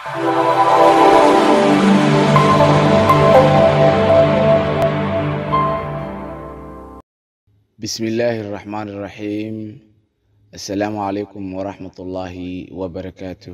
بسم الله الرحمن الرحيم السلام عليكم ورحمة الله وبركاته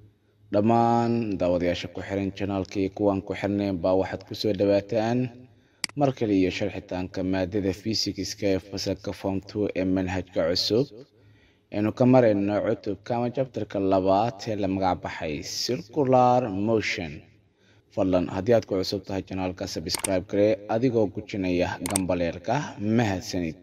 dhammaan daawadayaasha ku xiran janaalkii kuwaan ku xirnayn baa waxaad kusoo dhawaataan mar kale iyo sharxitaanka maadada fysikiska ee fasalka form two ee manhajka cusub aynu ka marayno cutubka ama jabtarka labaad ee la magac baxay circular motion fadlan haddii aad ku cusub tahay janaalka sabscribe garee adigoo gujinaya gambaleelka mahadsanid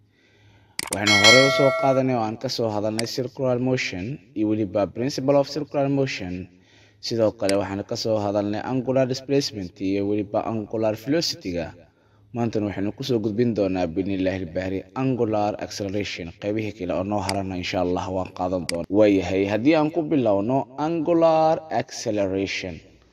waxaynu horey usoo qaadanay oo aan kasoo hadalnay circular motion iyo weliba principle of circular motion sidoo kale waxaan kasoo hadalnay angular displacement iyo weliba angular velocity-ga maantana waxaynu kusoo gudbin doonaa binilahi ilbahri angular acceleration qeybihii kale oo noo harana insha allah waan qaadan doona waayahay haddii aan ku bilowno angular acceleration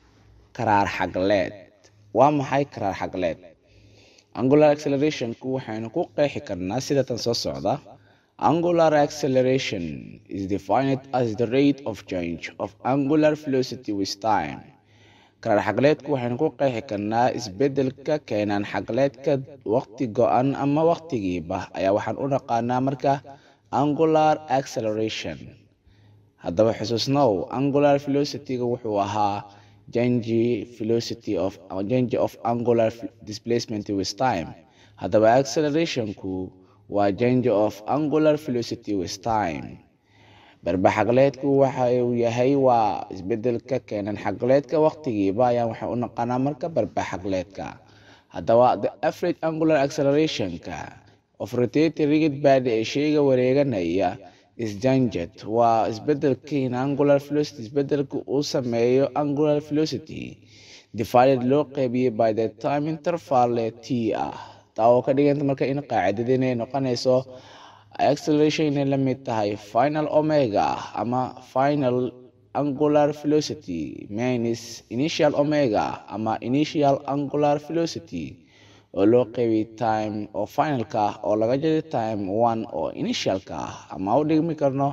karaar xagleed waa maxay karaar xagleed angular accelerationku waxaynu ku qeexi karnaa sida tan soo socda angular acceleration is defined as the rate of change of angular velocity with time karaar xagleedku waxaynu ku qeexi karnaa isbedelka keenaan xagleedka waqti go-an ama waqtigiiba ayaa waxaan u naqaanaa marka angular acceleration haddaba xusuusnow angular velocity-ga wuxuu ahaa change velocity of change of angular displacement with time haddaba accelerationku waa change of angular velocity with time barbaxagleedku waxa uu yahay waa isbedelka keenan xagleedka waqtigiiba ayaan waxaan u naqaanaa marka barbaxagleedka haddaba the average angular accelerationka of rotating rigid body ee sheyga wareeganaya isjanjet waa isbedelka in angular velocity isbedelka uu sameeyo angular velocity divided loo qeybiyey by the time interval t ah taa oo ka dhiganta marka in qaacidada inay noqonayso acceleration inay la mid tahay final omega ama final angular velocity minus initial omega ama initial angular velocity oo loo qeybiyey time oo finalka ah oo laga jeeday time one oo initialka ah ama u dhigmi karno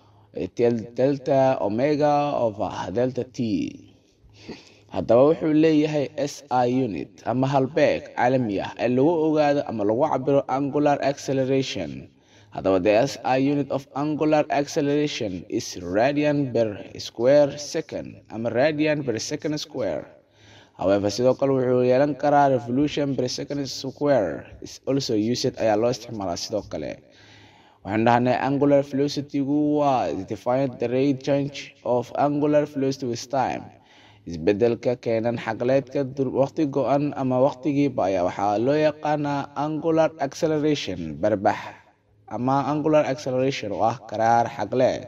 delta omega over delta t haddaba wuxuu leeyahay s i unit ama halbeeg caalami ah ee lagu ogaado ama lagu cabiro angular acceleration haddaba the s i unit of angular acceleration is radian per square second ama radian per second square however sidoo kale wuxuu yeelan karaa revolution per second square is also used ayaa loo isticmaalaa sidoo kale waxaan dhahnay angular velocity-gu waa defined the rate change of angular velocity with time isbedelka keenan xagleedka waqti go-an ama waqtigiiba ayaa waxaa loo yaqaanaa angular acceleration barbax ama angular acceleration oo ah karaar xagleed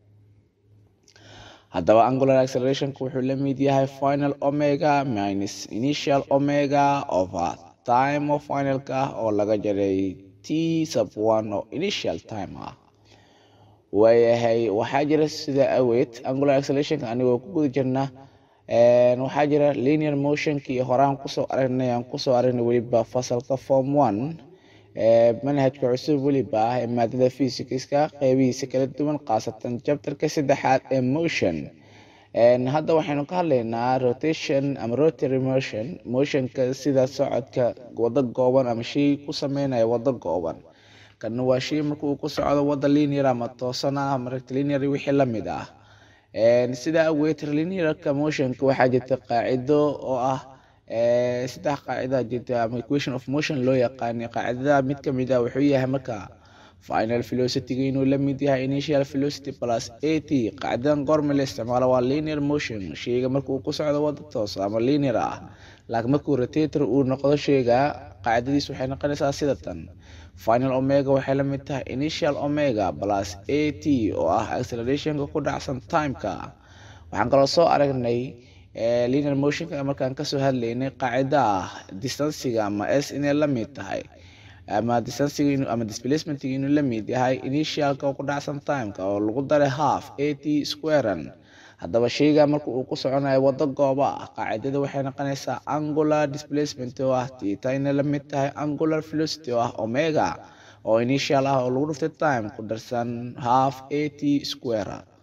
haddaba angular accelerationku wuxuu la mid yahay final omega minus initial omega over time oo finalka ah oo laga jaray t sub one oo initial time ah waayahay waxaa jira sida aweed angular accelerationka anigoo ku guda jirna waxaa jira linear motionka iyo horaan kusoo aragnay aan kusoo aragnay weliba fasalka form one manhajka cusub weliba ah ee maadada fysikiska qeybihiisa kala duwan khaasatan jabtarka saddexaad ee motion hadda waxaynu ka hadlaynaa rotation ama rotary motion motionka sida socodka wado gooban ama shay ku sameynaya wado gooban kana waa shay marka uu ku socdo wada linear ama toosan ah ama rectilinear wixii lamid ah sidaa awgeed linearka motionka waxaa jirta qaacido oo ah saddex qaacida jirta ama equation of motion loo yaqaanay qaacidada mid kamid ah wuxuu yahay marka final velocity-ga inuu la mid yahay initial velocity plus a t qaacidadan goorma la isticmaalo waa linear motion sheyga marka uu ku socdo wada toos ama linear ah laakiin markuu rotator uu noqdo sheyga qaacidadiis waxay noqonaysaa sida tan final omega waxay la mid tahay initial omega plus a t oo ah accelerationka ku dhacsan timeka waxaan kaloo soo aragnay linear motionka markaan kasoo hadlaynay qaacida ah distanciga ama s inay la mid tahay ama distanciga ama displacementiga inuu la mid yahay initialka oo ku dhacsan timeka oo lagu daray half a t squaran haddaba sheyga marka uu ku soconayo wado gooba ah qaacidada waxay noqonaysaa angular displacement oo ah tita inay la mid tahay angular velocity oo ah omega oo initial ah oo lagu dhuftay time ku darsan half a t square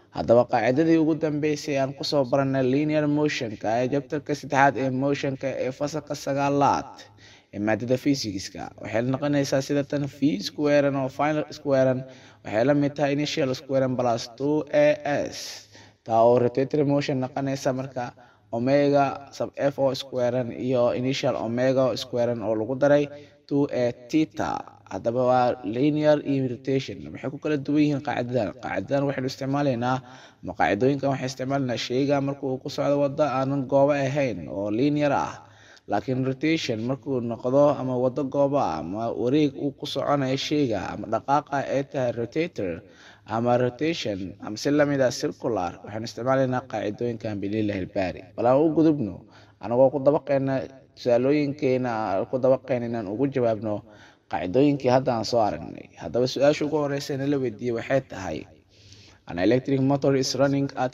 haddaba qaacidadii ugu dambeysay aan kusoo baranay linear motionka ee jabtarka saddexaad ee motionka ee fasalka sagaalaad ee maadada physics-ka waxay noqonaysaa sida tan v squaran oo final squaran waxay la mid tahay initial squaran plus two a s taa oo rotatory motion noqonaysa marka omega sub f o squaran iyo initial omega squaran oo lagu daray two a tita haddaba waa linear iyo rotation waxay ku kala duwan yihiin qaacidadan qaacidadan waxaynu isticmaalaynaa ama qaacidooyinkan waxay isticmaalaynaa sheyga marka uu ku socdo waddo aanan goobo ahayn oo linear ah laakiin rotation markuu noqdo ama waddo goobo ah ama wareeg uu ku soconayo sheyga ama dhaqaaqa ay tahay rotator ama rotation ama si lamid ah circular waxaanu isticmaalaynaa qaacidooyinkan bililahi ilbaari bal aan u gudubno anagoo ku dabaqeyna tusaalooyinkeena ku dabaqeyna inaan ugu jawaabno qaacidooyinkii hadda aan soo aragnay haddaba su-aasha ugu horeysa nala weydiiyey waxay tahay an electric motor is running at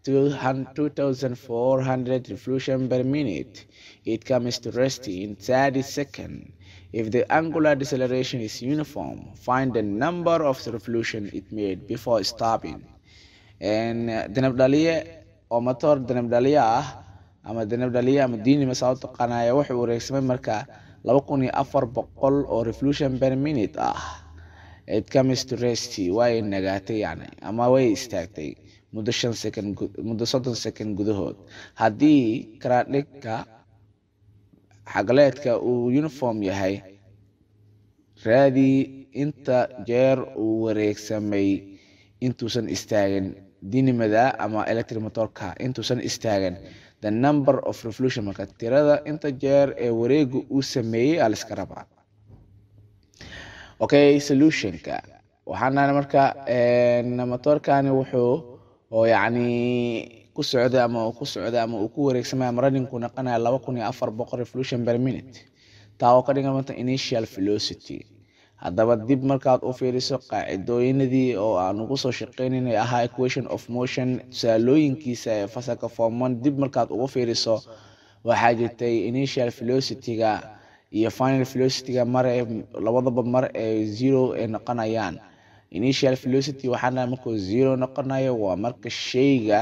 2400 revolution per minute it comes to rest in 30 seconds if the angular deceleration is uniform find the number of revolution it made before stopping danabdhaliye oo motor danabdhaliye ah ama danabdhaliye ama diinima saa u taqaanaya wuxuu wareegsamay marka laba kun iyo afar boqol oo revolution per minute ah it comes to rest way nagaatay yani ama way istaagtay muddo shan second muddo soddon second gudahood haddii karaadhigka xagleedka uu uniform yahay raadii inta jeer uu wareegsamay intuusan istaagin dinimada ama electric motorka intuusan istaagin the number of revolution marka tirada inta jeer ee wareega uu sameeyey aa liska rabaa okay solutionka waxaana marka motorkani wuxuu oo yacni ku socday ama uu ku socday ama uu ku wareegsamay ama runningku noqonaya laba kun iyo afar boqol revolution per minute taa oo ka dhigan mata initial velocity haddaba dib markaad u fiiriso qaacidooyinadii oo aan ugu soo shaqeynaynay ahaa equation of motion tusaalooyinkiisa ee fasalka forman dib markaad ugu fiiriso waxaa jirtay initial velocity-ga iyo final velocity-ga mar ee labadaba mar ee zero ay noqonayaan initial velocity waxaana markuu zero noqonayo waa marka sheyga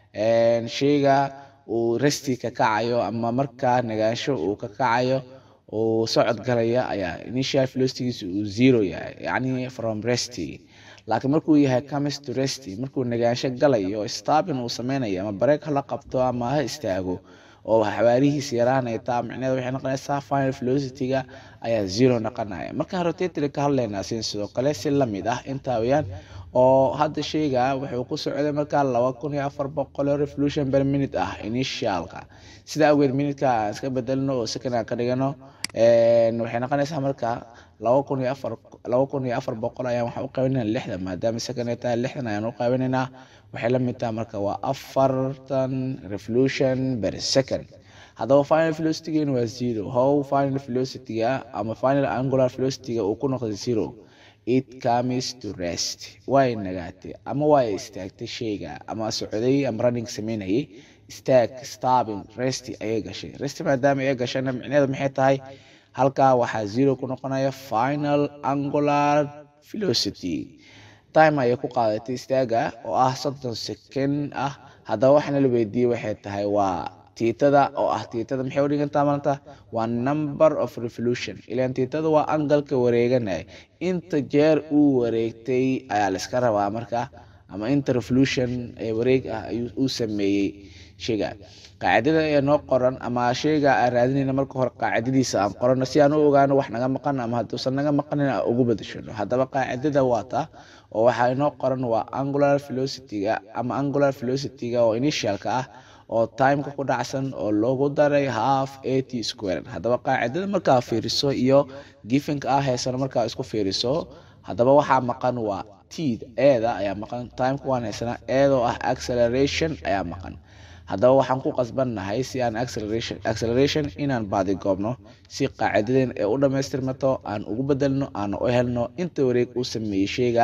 sheyga uu resti ka kacayo ama markaa nagaansho uu ka kacayo uu socod galaya ayaa initial velocitygiisa uu zero yahay yacni from resty laakiin markuu yahay comes to resty markuu nagaansho galayo stopping uu sameynayo ama bareeg hala qabto ama ha istaago oo xawaarihiisa yaraanaya taa micneheeda waxay noqonaysaa final velocity-ga ayaa zero noqonaya markaan rotator ka hadlaynaa sin sidoo kale si lamid ah intaa weyaan oo hadda sheyga wuxuu ku socday markaa laba kun iyo afar boqol oo revolution per minute ah initialka sida awgeed minuteka aan iska bedelno oo second aan ka dhigano waxay noqonaysaa marka laba kun iyo afar laba kun iyo afar boqol ayaan waxaan u qaybinaynaa lixdan maadaama second ay tahay lixdan ayaan u qaybinaynaa waxay la mid tahay marka waa afartan revolution per second haddaba final velocity-geena waa zero how final velocity-ga ama final angular velocity-ga uu ku noqday zero it comes to rest way nagaatay ama way istaagtay sheyga ama socday ama running sameynayay staag stopping rest ayay gashay rest maadaama ay gashayna micneheeda maxay tahay halkaa waxaa zero ku noqonaya final angular velocity time ayay ku qaadatay istaaga oo ah soddon second ah haddaba waxaana la weydiiyey waxay tahay waa tiitada oo ah tiitada maxay u dhigantaa maanta waa number of revolution ilaan tiitada waa angalka wareeganaya inta jeer uu wareegtay ayaa layska rabaa marka ama inta revolution ee wareeg ah uu sameeyey sheyga qaacidada ee noo qoran ama sheyga aan raadinayna marka hore qaacidadiisa aan qorano si aan u ogaano wax naga maqan ama hadduusan naga maqanin aan ugu badashano haddaba qaacidada waa ta oo waxaa inoo qoran waa angular velocity-ga ama angular velocity-ga oo initialka ah oo timeka ku dhacsan oo loogu daray half eighty square haddaba qaacidada markaa fiiriso iyo gifinka ah heesana markaa isku fiiriso haddaba waxaa maqan waa t eeda ayaa maqan timeka waan haysanaa eedoo ah acceleration ayaa maqan haddaba waxaan ku qasbannahay si aan acceleration acceleration inaan baadigoobno si qaacidadeen ee u dhammaystirmato aan ugu bedelno aan u helno inta wareeg uu sameeyey sheyga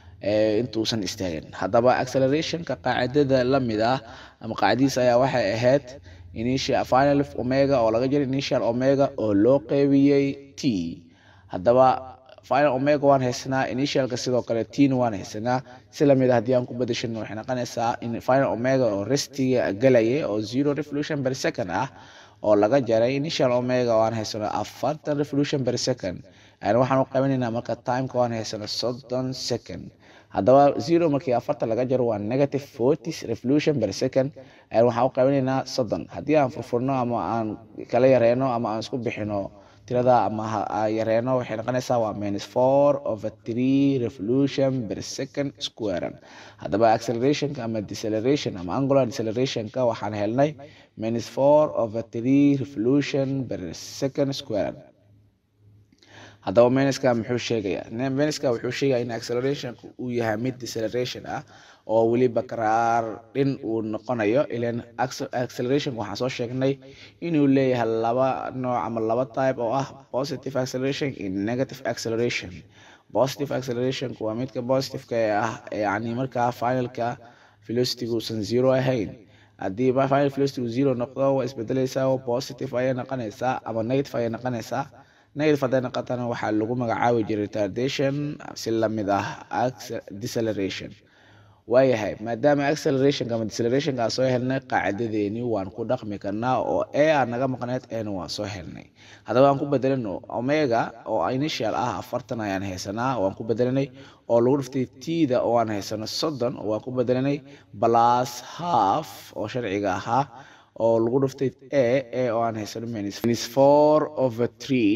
intuusan istaagin haddaba accelerationka qaacidada la mid ah ama qaacidadiisa ayaa waxay ahayd initial final omega oo laga jira initial omega oo loo qeybiyey t haddaba final omega waan haysanaa initialka sidoo kale tina waan haysanaa si lamid a haddii aan ku bedeshano waxay noqonaysaa in final omega oo restiga galaya oo zero revolution per second ah oo laga jaray initial omega waan haysano afartan revolution per second waxaan u qabanaynaa marka timeka waan haysano soddon second haddaba zero markii afartan laga jaro waa negative forty revolution per second waxaan u qabanaynaa soddon haddii aan furfurno ama aan kala yareyno ama aan isku bixino tirada ama yareeno waxay noqonaysaa waa minus four over three revolution per second squaran haddaba accelerationka ama deceleration ama angular decelerationka waxaan helnay minus four over three revolution per second squaran haddaba minuska muxuu sheegayaa minuska wuxuu sheegaya in accelerationka uu yahay mid deceleration ah oo weliba karaar dhin uu noqonayo ilan accelerationka waxaan soo sheegnay inuu leeyahay laba nooc ama laba type oo ah positive acceleration iyo negative acceleration positive accelerationku waa midka positiveka ee ah yani markaa finalka velocitygu uusan zero ahayn haddii final velocity zero noqdo waa isbedeleysaa oo positive ayay noqonaysaa ama negative ayay noqonaysaa negative hadday noqotana waxaa lagu magacaabi jiray retardation si lamid ah deceleration waayahay maadaama accelerationka ama decelerationka aan soo helnay qaacidadeeni waan ku dhaqmi karnaa oo e aan naga maqneed eena waan soo helnay haddaba aan ku bedelano omega oo initial ah afartan ayaan haysanaa waan ku bedelanay oo lagu dhiftay tida oo aan haysano soddon waan ku bedelanay plus half oo sharciga ahaa oo lagu dhiftay a a oo aan haysano minus four over three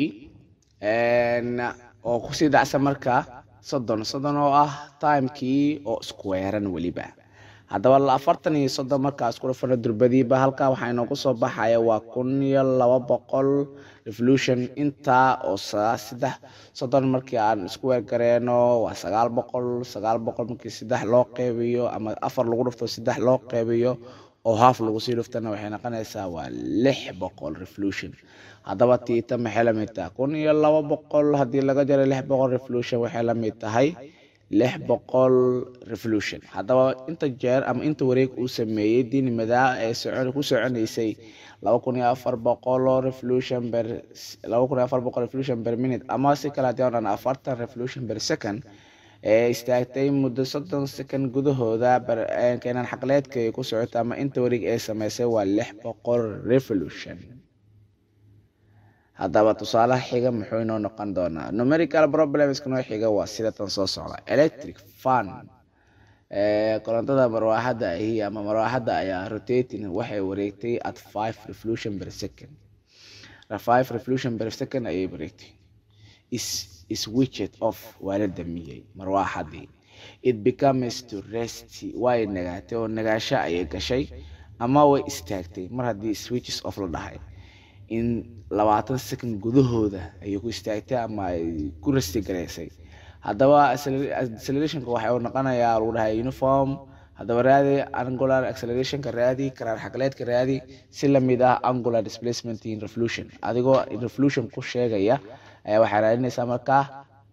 oo kusii dhacsan marka soddon soddon oo ah timekii oo squaran weliba haddaba afartan iyo soddon markaa isku dhafano durbadiiba halkaa waxaa inoogu soo baxaya waa kun iyo laba boqol revolution intaa oo saddex soddon markii aan isku weergareeno waa sagaal boqol sagaal boqol markii saddex loo qeybiyo ama afar lagu dhufto saddex loo qeybiyo oo haaf lagu sii dhuftana waxay noqonaysaa waa lix boqol revolution haddaba tiita maxay lamid tahay kun iyo laba boqol haddii laga jaro lix boqol revolution waxay lamid tahay lix boqol revolution haddaba inta jeer ama inta wareeg uu sameeyey diinimadaa ee socon ku soconaysay laba kun iyo afar boqol oo revolution ber laba kun iyo afar boqol revolution per minute ama si kale haddii aan afartan revolution per second ee istaagtay muddo soddon second gudahooda keenan xaqleedka ay ku socota ama inta wareeg ee sameysay waa lix boqol revolution haddaba tusaalaha xiga muxuu inoo noqon doonaa numerical problemska noo xiga waa sida tan soo socda electric fan korontada marwaaxadda ahi ama marwaaxadda ayaa rotating waxay wareegtay at five revolution per second five revolution per second ayay wareegtay is switched off waa la damiyey marwaaxadii it becomes to rest way nagaatay oo nagaasho ayay gashay ama way istaagtay mar haddii switches off la dhahay in labaatan second gudahooda ayay ku istaagtay ama ay ku rasti garaysay haddaba accelerationka waxa uu noqonayaa lagu dhahay uniform haddaba raadi angular accelerationka raadi karaar xaqleedka raadi si lamid ah angular displacement in revolution adigoo revolution ku sheegaya ayaa waxaa raadinaysaa markaa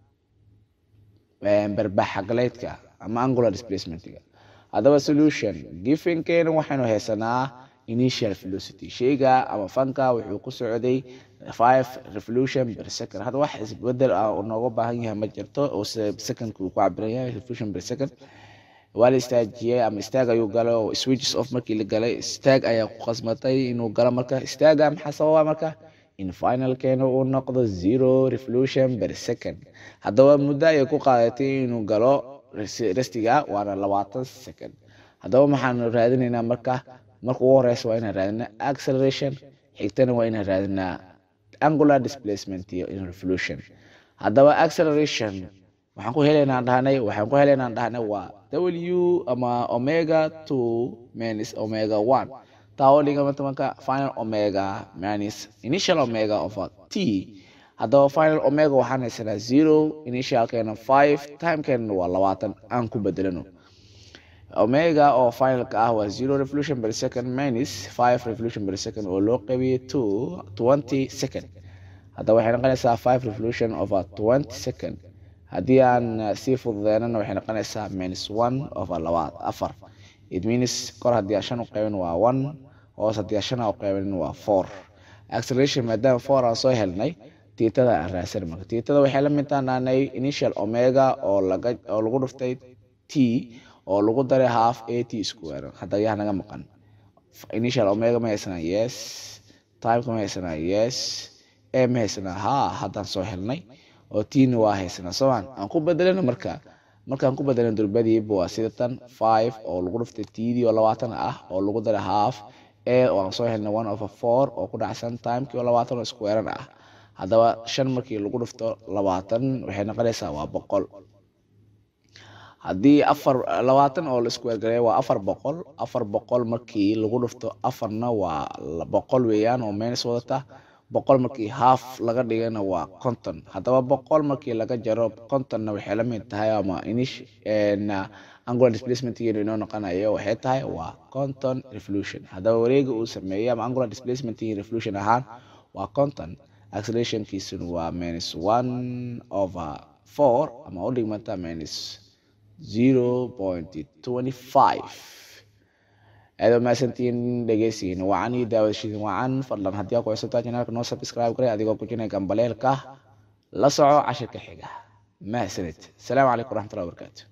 barbax xaqleedka ama angular displacementga haddaba solution givenkeena waxaynu haysanaa initial velocity sheyga ama fanka wuxuu ku socday five revolution per second hadda wax isbedel ah uu nooga baahan yahay ma jirto oo secondka uu ku cabiran yahay revolution per second waa la istaajiyey ama istaag ayuu galay oo switches off markii la galay istaag ayaa ku qasmatay inuu galo marka istaaga maxaa sababa marka in finalkeena uu noqdo zero revolution per second haddaba muddo ayay ku qaadatay inuu galo restiga waana labaatan second haddaba maxaanu raadinaynaa marka marka ugu horeysa waa inaan raadinaa acceleration xigtana waa inaan raadinaa angular displacement iyo in revolution haddaba acceleration waxaan ku helaynaan dhahnay waxaan ku helaynaan dhahnay waa w ama omega two minus omega one taa oo dhigama marka final omega minus initial omega of t haddaba final omega waxaan haysanaa zero initialkeena five timekeena waa labaatan aan ku bedelano omega oo finalka ah waa zero revolution per second minus five revolution per second oo loo qabiyey to twenty second haddaba waxay noqonaysaa five revolution over twenty second haddii aan sii fududeynana waxay noqonaysaa minus one over labaad afar it means kor haddii aan shan u qaybin waa one hoos haddii aan shan u qaybin waa four acceleration maadaama four aan soo helnay tiitada aan raadsan marka tiitada waxay la mid tahay initial omega oo laga oo lagu dhuftay t oo lagu daray half a t square hadda yaa naga maqan initial omega ma haysanaa yes timeka ma haysanaa yes a ma haysanaa ha haddaan soo helnay oo tina waa haysanaa soomaan aan ku bedelana marka markaan ku bedelan durbadiiba waa sida tan five oo lagu dhuftay tdii oo labaatan ah oo lagu daray half a oo aan soo helnay one over four oo ku dhacsan timekii oo labaatan oo squarean ah haddaba shan markii lagu dhufto labaatan waxay noqonaysaa waa boqol haddii afar labaatan oo la iskuweergareeyo waa afar boqol afar boqol markii lagu dhufto afarna waa boqol weeyaan oo minus wadata boqol markii half laga dhigana waa conton haddaba boqol markii laga jaro contonna waxay la mid tahay ama inish angular displacementgeenu inoo noqonayo waxay tahay waa conton revolution haddaba wareega uu sameeyey ama angular displacementgii revolution ahaan waa conton accelerationkiisuna waa minus one over four ama u dhigmata minus zero point twenty five aad mahadsantiin dhegeysigiin wacan iyo daawadashiin wacan fadlan haddii aa ku cusubtaa janaalka noo subscribe garay adigoo ku jinay gambaleelka la soco cashirka xiga mahadsanid asalaamu calaykum waraxmatullahi wabarakaatu